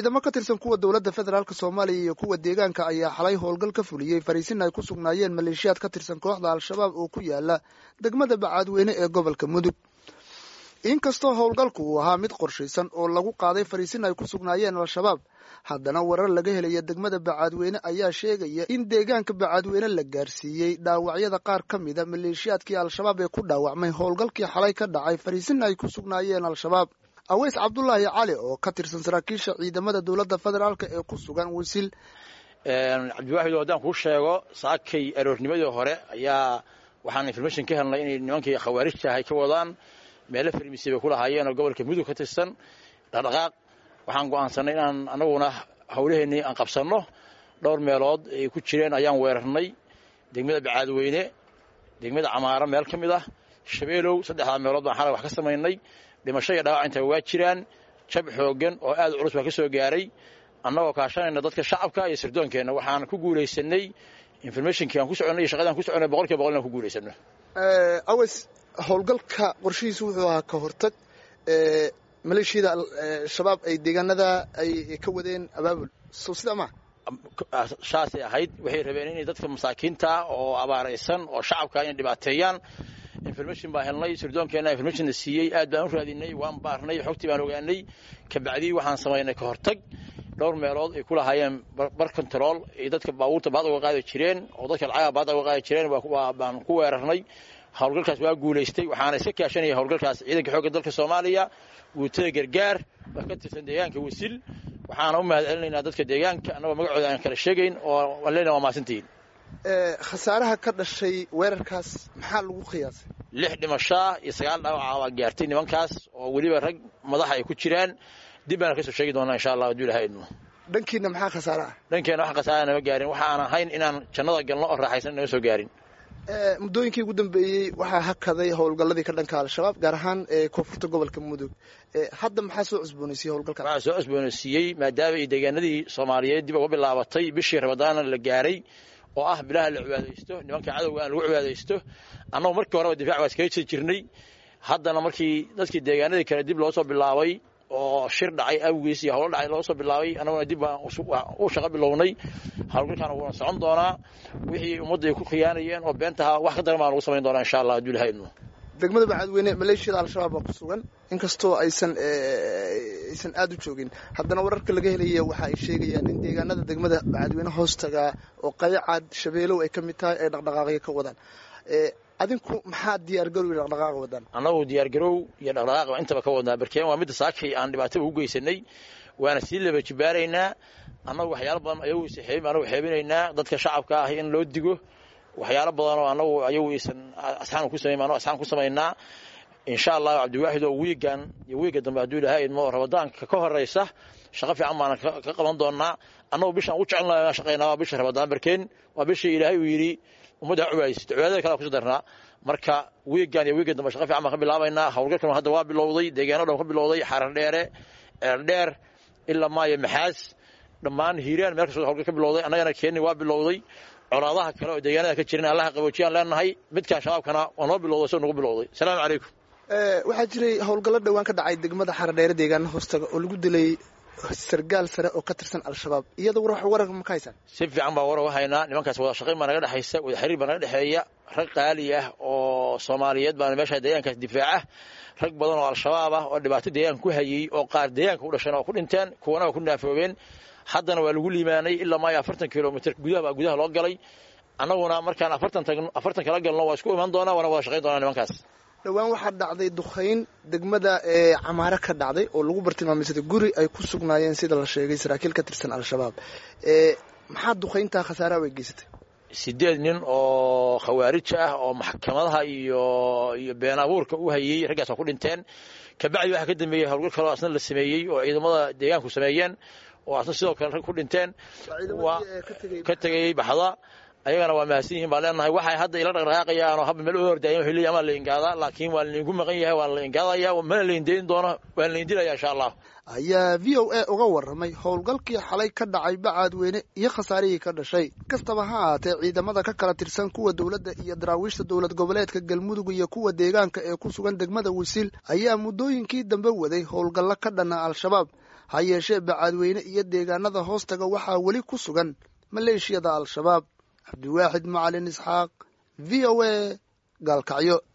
ciidamo ka tirsan kuwa dowladda federaalk soomaaliya iyo kuwa deegaanka ayaa xalay howlgal ka fuliyey fariisin ay ku sugnaayeen maleeshiyaad ka tirsan kooxda al-shabaab oo ku yaala degmada bacaadweyne ee gobolka mudug inkastoo howlgalku uu ahaa mid qorshaysan oo lagu qaaday fariisin ay ku sugnaayeen al-shabaab haddana warar laga helaya degmada bacaadweyne ayaa sheegaya in deegaanka bacaadweyne la gaarsiiyey dhaawacyada qaar ka mida maleeshiyaadkii al-shabaab ee ku dhaawacmay howlgalkii xalay ka dhacay fariisin ay ku sugnaayeen al-shabaab aweys cabdulaahi cali oo ka tirsan saraakiisha ciidamada dowladda federaalk ee ku sugan wisil cabdiwaaxid haddaan kuu sheego saakay aroornimadii hore ayaa waxaan information ka helnay inay nimankii khawaarijta ahay ka wadaan meelo farmisi bay ku lahaayeen oo gobolka mudug ka tirsan dhaqdhaqaaq waxaan go'aansanay inaan anaguna howlaheennii aan qabsanno dhowr meelood ay ku jireen ayaan weerarnay degmada bacaadweyne degmada camaaro meel ka mid ah shabeelow saddexdaa meelood baan xalay wax ka samaynay dhimasho iyo dhaawac inta waa jiraan jab xooggan oo aad culus baa ka soo gaaray annagoo kaashanayna dadka shacabka iyo sirdoonkeenna waxaan ku guulaysanay informationkii aan ku soconnay iyo shaqadaan ku soconnay boqol kiiba boqol inaan ku guulaysano aweys howlgalka qorshihiisu wuxuu ahaa ka hortag maleeshiyada shabaab ay deegaanada ay ka wadeen abaabul so sidaa maa saasay ahayd waxay rabeen inay dadka masaakiinta oo abaaraysan oo shacabka inay dhibaateeyaan information baan helnay sirdoonkeena informationna siiyey aad baan u raadinay waan baarnay xogtii baan ogaanay kabacdii waxaan samaynay ka hortag dhowr meelood ay ku lahaayeen bar control ay dadka baabuurta baad uga qaadi jireen oo dadka lacagaha baad uga qaadi jireen baan ku weerarnay howlgalkaas waa guulaystay waxaana iska kaashanaya howlgalkaas ciidanka xoogga dalka soomaaliya guutada gargaar waa ka tirsan deegaanka wasil waxaana u mahad celinaynaa dadka deegaanka annagoo magacooda aan kala sheegayn oo waan leenahay waa mahadsantihiin khasaaraha ka dhashay weerarkaas maxaa lagu qiyaasay lix dhimashaa iyo sagaal dhaawaca waa gaartay nimankaas oo weliba rag madaxa ay ku jiraan dib baana kasoo sheegi doonaa insha allah hadduu ilaha idmo dhankiina maxaa khasaare ah dhankeena wax khasaara nama gaarin waxa aan ahayn inaan jannada galno oo raaxaysan nama soo gaarin muddooyinkii ugu dambeeyey waxaa hakaday howlgalladii ka dhanka al-shabaab gaar ahaan koonfurta gobolka mudug hadda maxaa soo cusboonaysiiyey howlgalka waxaa soo cusboonaysiiyey maadaama ay deegaanadii soomaaliyeed dib uga bilaabatay bishii ramadaana la gaaray oo ah bilaha la cibaadaysto nimanka cadowga aan lagu cibaadaysto annagu markii horeba difaac waa iskaga jiri jirnay haddana markii dadkii deegaanadii kale dib loo soo bilaabay oo shir dhacay awgiis iyo howlo dhacay loo soo bilaabay annaguna dib baan u shaqo bilownay howlgalkaana wuuna socon doonaa wixii ummadda ay ku khiyaanayeen oo beentaha wax ka daran baan lagu samayn doonaa insha allah hadduu ilaha idmo degmada bacaadweyne maleeshiyada al-shabaab baa ku sugan inkastoo aysan aysan aada u joogin haddana wararka laga helaya waxa ay sheegayaan in deegaanada degmada bacaadweyne hoostaga oo qayacaad shabeelow ay ka mid tahay ay dhaqdhaqaaqyo ka wadaan adinku maxaa diyaargarow iyo dhaqdhaqaaqa wadaan annagu diyaargarow iyo dhaqdhaqaaqba intaba ka wadnaa barkeen waa midda saakay aan dhibaataba u geysanay waana sii laba jibaaraynaa annagu waxyaalo badan ayagu anagu xeebinaynaa dadka shacabka ah in loo digo waxyaalo badan oo annagu ayagu aysan asxaan ku samayn annagu asxaan ku samaynaa insha allahu cabdiwaaxid oo wiigan iyo wiiga dambe hadduu ilahay idmo oo ramadaanka ka horaysa shaqo fiican baana ka qaban doonaa annagu bishaan ugu jecelnahay aan shaqaynaa waa bisha ramadaan barkeen waa bishii ilaahay uu yidhi ummadda ha cibaadaysato cibaadada kale kuso darnaa marka wiigan iyo wiiga dambe shaqa fiican baan ka bilaabaynaa howlgalkan hadda waa bilowday deegaano dhan ka bilowday xarar dheere ceeldheer ilaa maayo maxaas dhammaan hiiraan meel kastoo howlgal ka bilowday annagana keeni waa bilowday colaadaha kale oo deegaanada ka jiran allaha qaboojiyaan leenahay midkaan shabaabkana waa noo bilowday soo nagu bilowday asalaamu calaykum waxaa jiray howlgallo dhowaan ka dhacay degmada xaradheere deegaana hoostaga oo lagu dilay sargaal sare oo ka tirsan al-shabaab iyada warar ma ka haysaan si fiican baa warar u haynaa nimankaas wada shaqayn baa naga dhexaysa wada xiriir baa naga dhexeeya rag qaali ah oo soomaaliyeed baana meesha deegaankaas difaaca rag badan oo al-shabaab ah oo dhibaato deegaanka ku hayey oo qaar deegaanka u dhasheen oo ku dhinteen kuwana waa ku naafoobeen haddana waa lagu liimaanay ilaa maayo afartan kilomitr gudaha baa gudaha loo galay annaguna markaan afartan tagno afartan kala galno waa isku iman doonaa waana wada shaqayn doonaa nimankaas dhowaan waxaa dhacday dukhayn degmada camaare ka dhacday oo lagu bartilmaameysaday guri ay ku sugnaayeen sida la sheegay saraakiil ka tirsan al-shabaab maxaa dukhayntaa khasaaraha way geysatay sideed nin oo khawaarija ah oo maxkamadaha iyo iyo been abuurka u hayey raggaas waa ku dhinteen kabacdi waxaa ka dambeeyey howlgal kaleo asna la sameeyey oo ciidamada deegaanku sameeyeen oo asna sidoo kale rag ku dhinteen waa ka tegayey baxda ayagana waa mahadsan yihiin baan leenahay waxay hadda ila dhaqdhaqaaqayaan oo habba meel u hordaayan waxay leeyihin amaa la ingaadaa laakiin waa laydinku maqan yahay waa la ingaadaya mana la indayn doono waa la indilaya insha allah ayaa v o a uga warramay howlgalkii xalay ka dhacay bacaadweyne iyo khasaarihii ka dhashay kastaba ha ahaatee ciidamada ka kala tirsan kuwa dowladda iyo daraawiishta dowlad goboleedka galmudug iyo kuwa deegaanka ee ku sugan degmada wisiil ayaa muddooyinkii dambe waday howlgallo ka dhana al-shabaab ha yeeshee bacaadweyne iyo deegaanada hoostaga waxaa weli ku sugan maleeshiyada al-shabaab cabdiwaaxid macalin isxaaq v o a gaalkacyo